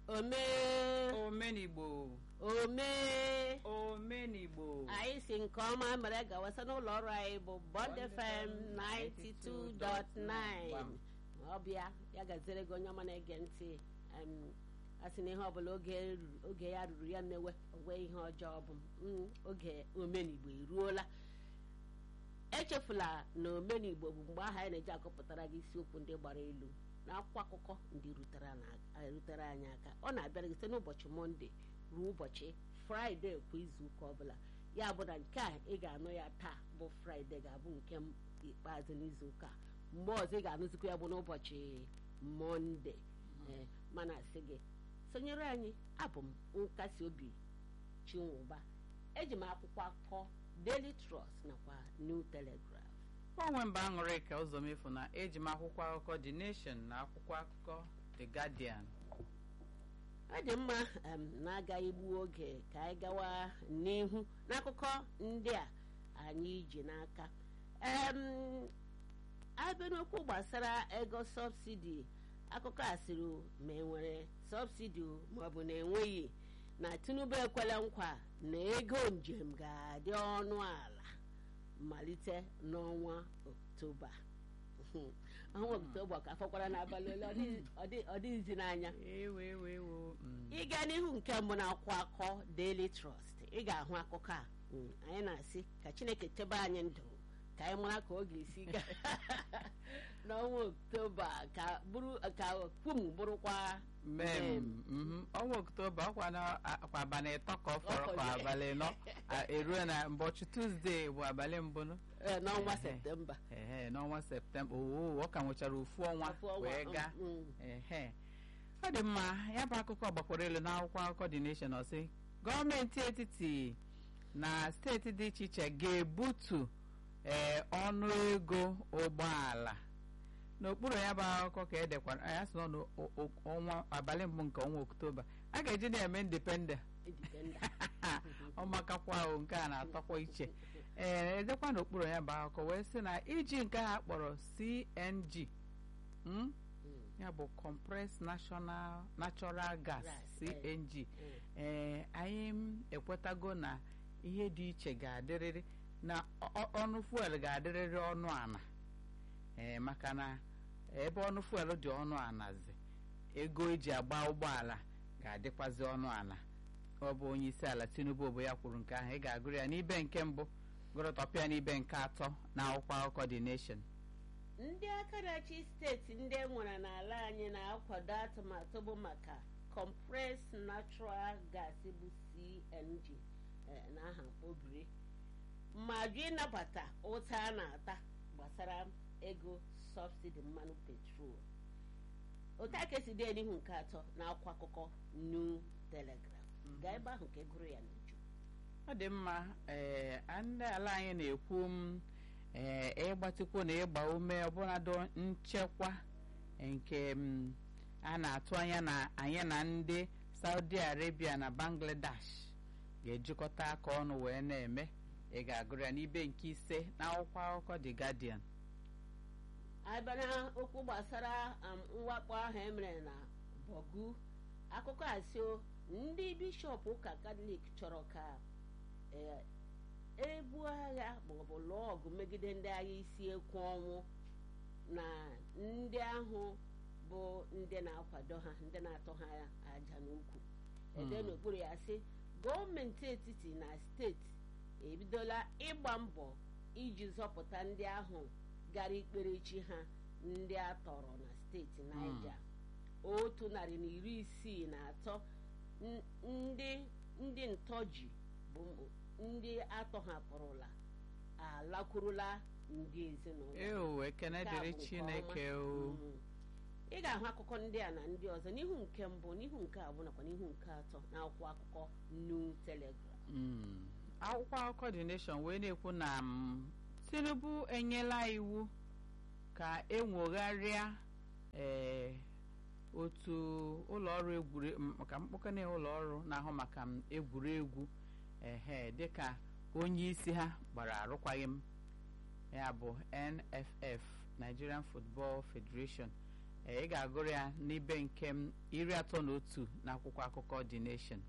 omee omenigbo omee omenigbo anyị si nke ọma mere gawasa n'ụlọ ọrụ anyị bụ Bond FM 92.9 ọbịa ya gaziere gị onye ọma na-ege ntị em, a sị na ihe ọbụla oge ruru- oge ya ruru ya mewe owe ihe ọjọọ bụ mm, oge omenigbo eruola echefula na omenigbo bụ mgbe ahụ anyị na-eji akọpụtara gị isiokwu ndị gbara elu na akwụkwọ akụkọ ndị rutere na- erutere anyị aka ọ na-abịara gị site n'ụbọchị mọnde ruo ụbọchị fraịde kwa izu ụka ọbụla ya bụ na nke a ị ga-anụ ya taa bụ fraịde ga-abụ nke m ikpeazụ n'izu ụka mgbe ọzọ ị ga-anụzikwa ya bụ n'ụbọchị mọnde ee mana asị gị sonyere anyị abụ m nkasi obi chinwụba eji m akwụkwọ akụkọ Daily Trust nakwa New Telegraph onwe mba aṅụrị ka ụzọ mefu na eji m akwụkwọ akụkọ The Nation na akwụkwọ akụkọ The Guardian ọ dị mma em, na-agaghị gbuo oge ka anyị gawa n'ihu n'akụkọ ndị a anyị ji n'aka em abịa n'okwu gbasara ego sọbsidi akụkọ a sịrị ma enwere sọbsidi maọbụ na enweghị na Tinubu ekwela nkwa na ego njem ga-adị ọnụ ala malite n'ọnwa Oktoba ọnwa Oktoba ka fọkwara n'abalị ole ọ dị- ọ dị- ọ dịghịzi n'anya ewewewo ịga n'ihu nke mbụ na-akwụ akọ Daily Trust ị ga-ahụ akụkọ a Mm, anyị na-asị ka Chineke chebe anyị ndụ ka anyị mara ka ọ ga-esi gaa n'ọnwa Oktoba ka bụrụ ka kwum bụrụkwa mem mhm. ọnwa oktoba ọkwa na akwa abalị ịtọ ka ọ fọrọ ka abalị nọ eruo na ụbọchị tuzdee bụ abalị mbụ nụ eh, n'ọnwa Ehe. Septemba ehe n'ọnwa septemba oo ọ ka nwechara ofu ọnwa Ofu ọnwa, wee mm, gaa mm. ehe ọ dị mma ya bụ akụkọ gbakwara elu n'akwụkwọ akụkọ The Nation ọsị gọọmenti etiti na steeti dị iche iche ga-ebutu ee ọnụ ego ụgbọala n'okpuru ya bụ akụkọ ka edekwara ya sị nọ n'ọnwa abalị mbụ nke ọnwa oktoba a ga-eji na-eme indipendent Independent. ọmakakwa ahụ nke a na-atọkwa iche ee edekwa n'okpuru ya bụ akụkọ wee sị na iji nke ha kpọrọ CNG mm? Mm, ya bụ compressed national natural gas Gas, eh. CNG mm. ee anyị m ekwetago na ihe dị iche ga-adịrịrị na ọ- ọ- ọnụ fuel ga-adịrịrị ọnụ ana ee maka na ebe ọnụ fuel dị ọnụ anazi ego eji agba ụgbọala ga-adịkwazi ọnụ ana ọ bụ onye isi ala Tinubu bụ ya kwuru nke ahụ ị ga-agụrụ ya n'ibe nke mbụ gụrụtọpịa n'ibe nke atọ na akwụkwọ akụkọ The Nation ndị aka na-achị steeti ndị e nwere n'ala anyị na-akwado atụmatụ bụ maka compressed natural gas bụ CNG eh, na aha mkpobiri ma jụ ịnabata ụta a na-ata gbasara ego sọbsidi mmanụ petrol otu aka esi dee n'ihu nke atọ na akwụkwọ akụkọ New Telegraph gaa ebe ahụ ka e gụrụ ya n'uju ọ dị mma ee ndị ala anyị na-ekwu m ee ịgbatịkwu na ịgba ume ọbụnado nchekwa nke m, a na-atụ anya na anyị na ndị Saudi Arabia na Bangladesh ga-ejikọta aka ọnụ wee na-eme ị ga-agụrụ ya n'ibe nke ise na akwụkwọ akụkọ The Guardian abịa na okwu gbasara um, mwakpo ahụ emere na Bogu akụkọ asị o, ndị bishọp ụka katọlik chọrọ ka eh, ebu agha maọbụ lụọ ọgụ megide ndị agha isi ekwu ọnwụ na ndị ahụ bụ ndị na-akwado ha ndị na-atọ ha aja n'ukwu ede Hmm. n'okpuru ya sị gọọmenti etiti na steeti ebidola ịgba mbọ iji zọpụta ndị ahụ gara ikpere chi ha ndị a tọrọ na steeti Niger otu narị na iri isii na atọ n- ndị ndị ntọji bụ ndị atọhapụrụla alakwurula ndị ezinụlọ eo ekene Nke a dịrị bụ nke Chineke ọma. o Mm. ị ga-ahụ akụkọ ndị a na ndị ọzọ n'ihu nke mbụ n'ihu nke abụọ nakwa n'ihu nke atọ na akwụkwọ akụkọ New Telegraph Mm. akwụkwọ akụkọ The Nation wee na-ekwu na mm, Tinubu enyela iwu ka enwogharịa ee otu ụlọọrụ egwure m- maka mkpokọna ụlọọrụ na-ahụ maka m egwuregwu ehe dịka onye isi ha gbara arụkwaghịm ya bụ NFF Nigerian Football Federation ee ị ga-agụrụ ya n'ibe nke m iri atọ na otu n'akwụkwọ akụkọ The Nation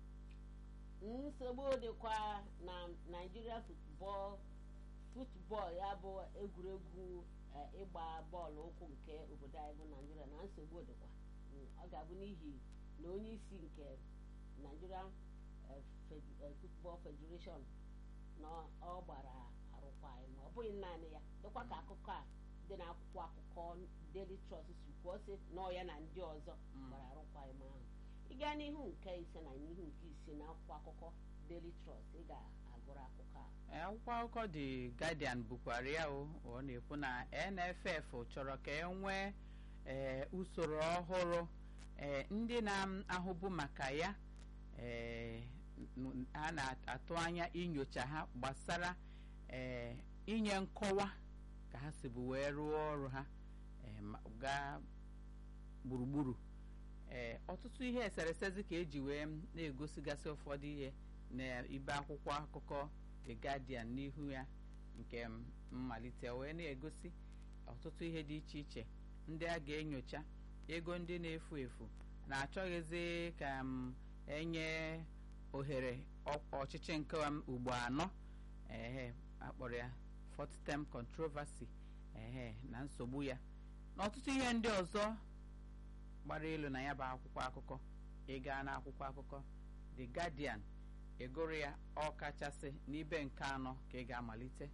nsogbu dịkwa na naijiria futbọl futbọl ya bụ egwuregwu eh, ịgba bọọlụ ụkwụ nke obodo anyị bụ naijiria na nsogbu dịkwa Mm, ọ ga-abụ n'ihi na onye isi nke nigerian eh, Fed- eh, football federation na ọ gbara arụkwaghị ma ọ bụghị naanị ya dịkwa ka akụkọ a dị n'akwụkwọ akụkọ daily trust si kwuo sị na ọ ya na ndị ọzọ Mm. gbara arụkwaghị ahụ ị gaa n'ihu nke ise na n'ihu nke isii na akwụkwọ akụkọ daily trust ị ga-agụrụ akụkọ a Ee, akwụkwọ akụkọ The Guardian bukwara ya o ọ na-ekwu na NFF chọrọ ka e nwee ee, usoro ọhụrụ ee, ndị na-ahụbu maka ya ee, n- a na-atụ anya inyocha ha gbasara ee, inye nkọwa ka ha si bụ wee rụọ ọrụ ha ee, ma- gaa gburugburu ee ọtụtụ ihe eseresezi ka eji wee na-egosigasị ụfọdụ ihe n'ibe akwụkwọ akụkọ The Guardian n'ihu ya nke m- mmalite wee na-egosi ọtụtụ ihe dị iche iche ndị a ga-enyocha ego ndị na-efu efu na-achọghịzi ka m enye ohere ọ- ọchịchị nke m ugbo anọ ehe akpọrọ ya fourth term controversy ehe na nsogbu ya na ọtụtụ ihe ndị ọzọ gbara elu na ya bụ akwụkwọ akụkọ ị gaa n'akwụkwọ akụkọ The Guardian ịgụrụ ya ọ kachasị n'ibe nke anọ ka ị ga-amalite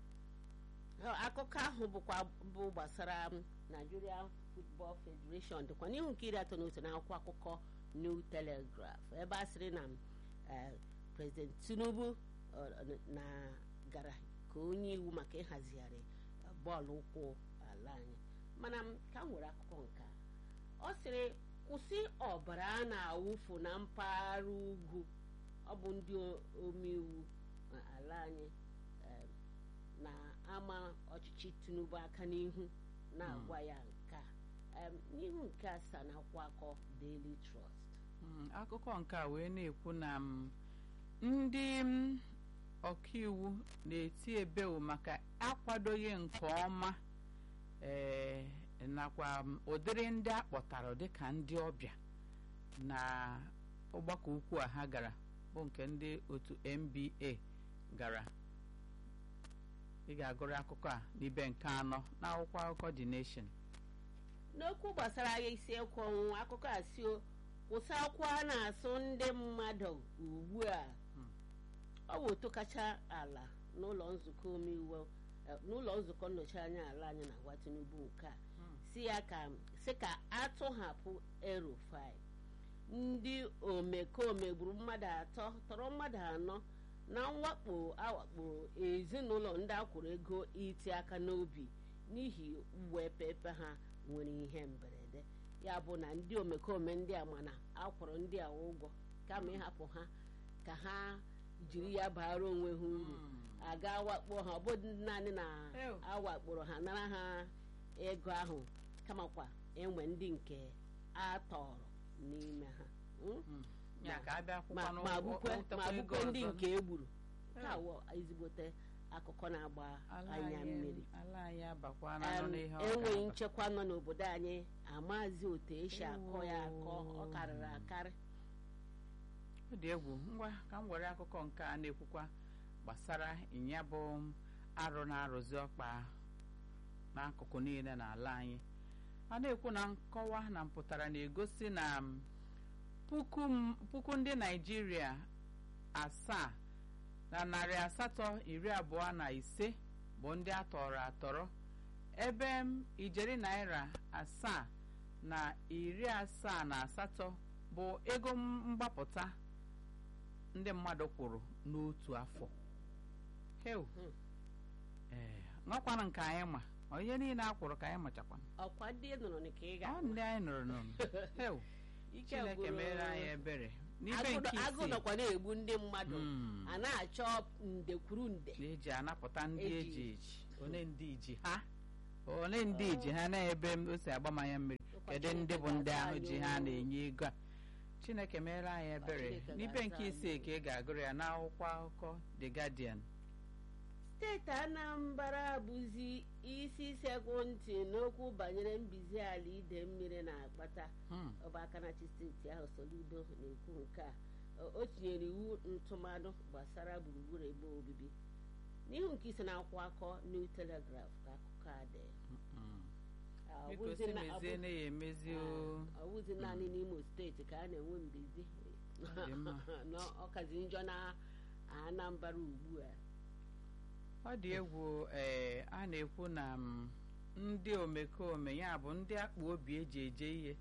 Ọ, akụkọ ahụ bụkwa bụ gbasara m, Nigeria Football Federation dịkwa n'ihu nke iri atọ na otu n'akwụkwọ akụkọ New Telegraph ebe a sịrị na eh, President Tinubu ọ, na gara ka onye iwu maka ịhazigharị eh, bọọlụ ụkwụ ala anyị mana m ka m nwere akụkọ nke a ọ sịrị kwụsị ọbara a na-awụfu na mpaghara ugwu ọ bụ ndị o- omeiwu eh, ala anyị eh, na-ama ọchịchị tinubu aka n'ihu na-agwa ya nke a Em, n'ihu nke asaa na akwụkwọ akọ daily trust Mm, akụkọ nke a wee na-ekwu na m, ndị m, ọkaiwu na-eti ebewu maka akwadoghị nke ọma ee nakwa m, ụdịrị ndị akpọtara dịka ndị ọbịa na ọgbakọ ukwu a ha gara bụ nke ndị otu NBA gara ị ga-agụrụ akụkọ a n'ibe nke anọ n'akwụkwọ akụkọ The Nation n'okwu gbasara agha isi ekwu ọnwụ akụkọ a si o, kwụsị akwụkwọ a na-asụ ndị mmadụ ugbu a Hmm. ọ bụ otu kacha ala n'ụlọ nzukọ omeiwu eh, n'ụlọ nzukọ nnọchi anya ala anyị na-agwa tinubu nke a si ya ka si ka atụhapụ erufai ndị omekome gburu mmadụ atọ tọrọ mmadụ anọ na mwakpo awakporo ezinụlọ ndị akwụrụ ego iti aka n'obi n'ihi uwepepe ha nwere ihe mberede ya bụ na ndị omekome ndị a mana akwụrụ ndị a ụgwọ kama ịhapụ ha ka ha jiri ya baara onwe ha uru aga wakpo ha ọ bụ naanị na Ew. awakporo ha nara ha ego ahụ kamakwa enwe ndị nke a tọrọ n'ime ha Mm? Mm. ya ka abịa ma akwụkwọ ma bukwe ma bukwe ndị nke nke egburu ka awọ ezigbote akụkọ na-agba anya mmiri ala anyị abakwana Em, nọ n'ihe ọ enweghị ga-aba. nchekwa nọ n'obodo anyị amazi otu esi akọ ya akọ ọ karịrị akarị ọ dị egwu ngwa ka m were akụkọ nke a na-ekwukwa gbasara ịnya bụ arụ na-arụzi ọkpa n'akụkụ niile n'ala anyị a na-ekwu na nkọwa na mpụtara na-egosi na m, puku m- puku ndị naijiria asaa na narị asatọ iri abụọ na ise bụ ndị atọrọ atọrọ ebe m ijeri naira asaa na iri asaa na asatọ bụ ego mgbapụta ndị mmadụ kwụrụ n'otu afọ heu Hmm. ee nwakwana nke anyị ma ọ ihe niile a kwụrụ ka anyị machakwana ọkwa ndị nụrụ na ka ị ọ ga ndị anyị nụrụ nụrụ heu ike chineke gwụrụ- mere anyị ebere n'ibe agụ nke agụ isii nọkwa na-egbu ndị mmadụ Mm. a na-achọ nde kwuru nde na-eji anapụta ndị Eji. eji eji one ndị iji ha one ndị iji ha na-ebe m o si agbamanya mmiri Ụkwa kedu Chineke ndị bụ ndị ga-asa ahụ anyị ji ha o. na-enye ego a chineke meere anyị ebere Chineke n'ibe ga-asa nke anyị isii o. ka ị ga-agụrụ ya n'akwụkwọ akụkọ The Guardian steeti anambra bụzi isi sekwu ntị n'okwu banyere mbizi ala ide mmiri na-akpata Hmm. ọba akanachi steeti ahụ soludo na-ekwu nke a O- o tinyere iwu ntụmadụ gbasara gburugburu ebe obibi n'ihu nke isi na-akwụ akọ new telegraph ka akụkọ a dị Mm. Ah, ọ biko bụzi si na- ọ mezie bụ- na ya emezi o ọ bụzi naanị n'imo steeti ka a na-enwe mbizi Ọ dị mma. na ọkazi njọ na anambra ugbu a ọ dị egwu ee a na-ekwu na m, ndị omekome ya bụ ndị akpa obi eji eje ihe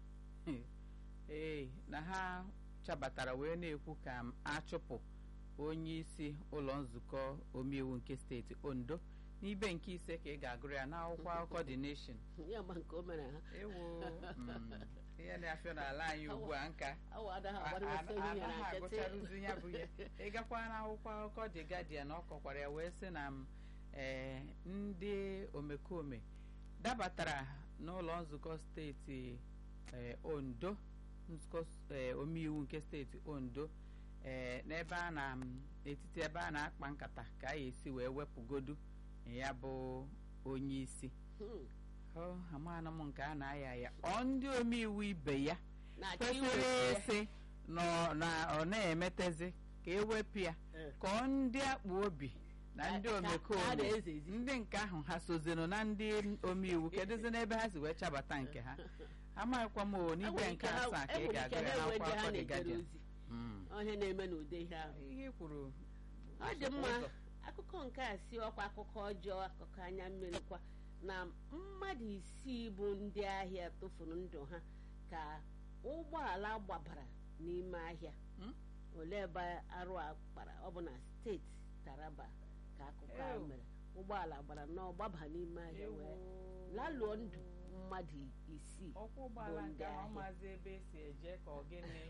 ee na ha chabatara wee na-ekwu ka m achụpụ onye isi ụlọ nzukọ omeiwu nke steeti ondo n'ibe nke ise ka ị ga-agụrụ ya n'akwụkwọ akụkọ The Nation ya ma nke o mere ha ewu mm, ihe na-afịa n'ala anyị ugbu a nka awa adaghị A- a- agbarịwasị ihe ya na anaghị nkịtị agụcharụzi ya bụ ihe ịgakwa n'akwụkwọ akụkọ The Guardian ọ kọkwara ya wee sị na m ee ndị omekome dabatara n'ụlọ nzukọ steeti ee, ondo nzukọ ee, omeiwu nke steeti ondo ee n'ebe a na m, n'etiti ebe a na-akpa nkata ka a ga-esi wee wepụgodu ya bụ onye isi Hmm. ọ amaana m nke a na-aya ya ọ ndị omeiwu ibe ya na-achọ kwesịrị iwere ịsị na ọ- na ọ na-emetezi ka ewepụ ya Eh. ka ọ ndị akpa obi na ndị Ka- ka- ka a omekome na-ezezi. ndị nke ahụ ha sozinụ na ndị omeiwu kedụzi n'ebe ha si wee chabata nke ha amaghịkwa m o n'ibe Enwere nke ike ha- asaa ka ị enwere ga-agụ ike ya ha enwe ndị n'akwụkwọ ha akụkọ The na-ejere Guardian ozi Mm. ihe na-eme n'ude ihe ahụ ihe i kwuru ọ dị mma ụzọ. akụkọ nke a si ọkwa akụkọ ọjọọ akụkọ anya mmiri kwa na mmadụ isii bụ ndị ahịa tụfuru ndụ ha ka ụgbọala gbabara n'ime ahịa Hmm? olee ebe arụ a kpara ọ bụ na steeti taraba ka akụkọ a Ew. mere ụgbọala gbara nnọọ gbaba n'ime ahịa wee lalụọ ndụ mmadụ isii ọkwọ ụgbọala bụ nke ndị ahụ ahịa. maazị ebe esi eje ka ọ gịnị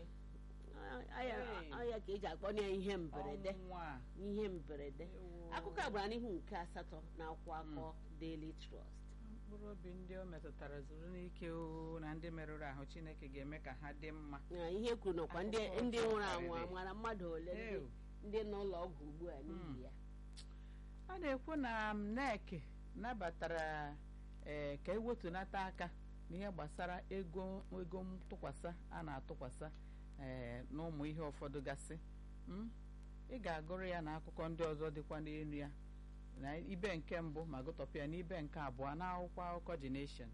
Hey. ọya ka eji akpọ ya ihe mberede ọnwụ a ihe mberede Ewo. akụkọ a gbara n'ihu nke asatọ na akwụkwọ akọ Daily Trust mkpụrụ obi ndị o metụtara zuru n'ike o na ndị merụrụ ahụ chineke ga-eme ka ha dị mma Na ihe kwuru nọkwa ndị Akụkọ ndị ọjọọ nwụrụ anwụ karịrị. amara mmadụ ole ndị- Ew. ndị nọ ụlọ ọgwụ ugbu a n'ihi ya a na-ekwu na nek nabatara ee ka ewetunata aka n'ihe gbasara ego ego ntụkwasị a na-atụkwasị ee n'ụmụ ihe ụfọdụ gasị Mm? ị ga-agụrụ ya na akụkọ ndị ọzọ dịkwa n'elu ya na ibe nke mbụ ma gụtọpụ ya n'ibe nke abụọ na akwụkwọ akụkọ The Nation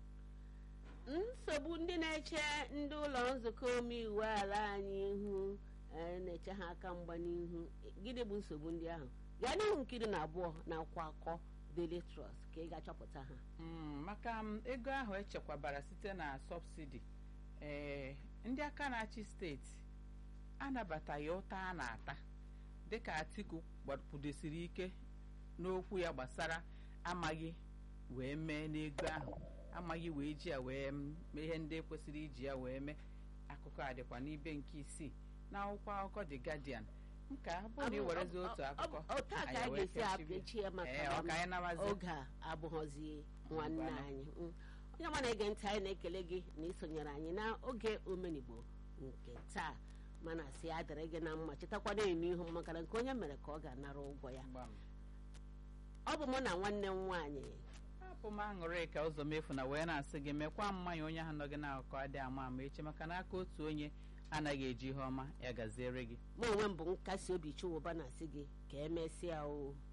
nsogbu ndị na-eche ndị ụlọ nzukọ omeiwu ala anyị ihu eh, na-eche ha aka mgba n'ihu gịnị bụ nsogbu ndị ahụ gaa n'ihu nkiri na abụọ na akwụkwọ akọ Daily Trust ka ị ga-achọpụta ha Mm, maka m, ego ahụ echekwabara site na sọbsidi ee ndị aka na-achị steeti anabataghị ụta a na-ata dịka Atiku gbapụdosiri ike n'okwu ya gbasara amaghị wee mee n'ego ahụ amaghị wee ji ya wee m- mee ihe ndị kwesịrị iji ya wee mee akụkọ a dịkwa n'ibe nke isii na akwụkwọ akụkọ The Guardian nke a bụrụ na ị werezi otu akụkọ otu a ka anyị a wee ga-esi kechibie. apịachi ya maka Ee, na ọ ka anyị nabazie oge a abụghọzi nwanne Ngwanụ. anyị Mm. onye ọma na-ege ntị anyị na-ekele gị na isonyere anyị na oge omenigbo nke taa mana si ya dịrị gị na mma chetakwa na-eme ihu makana nke onye mere ka ọ ga-anara ụgwọ ya Gbam. ọ bụ mụ na nwanne m nwaanyị apụ m aṅụrị ka ụzọ mefu na wee na-asị gị mekwa mmanya onye ahụ nọ gị n'akụkọ adịghị ama ama echi maka na aka otu onye anaghị eji ihe ọma ya gaziere gị mụ onwe m bụ nkasi obi chiwụba na-asị gị ka emesịa o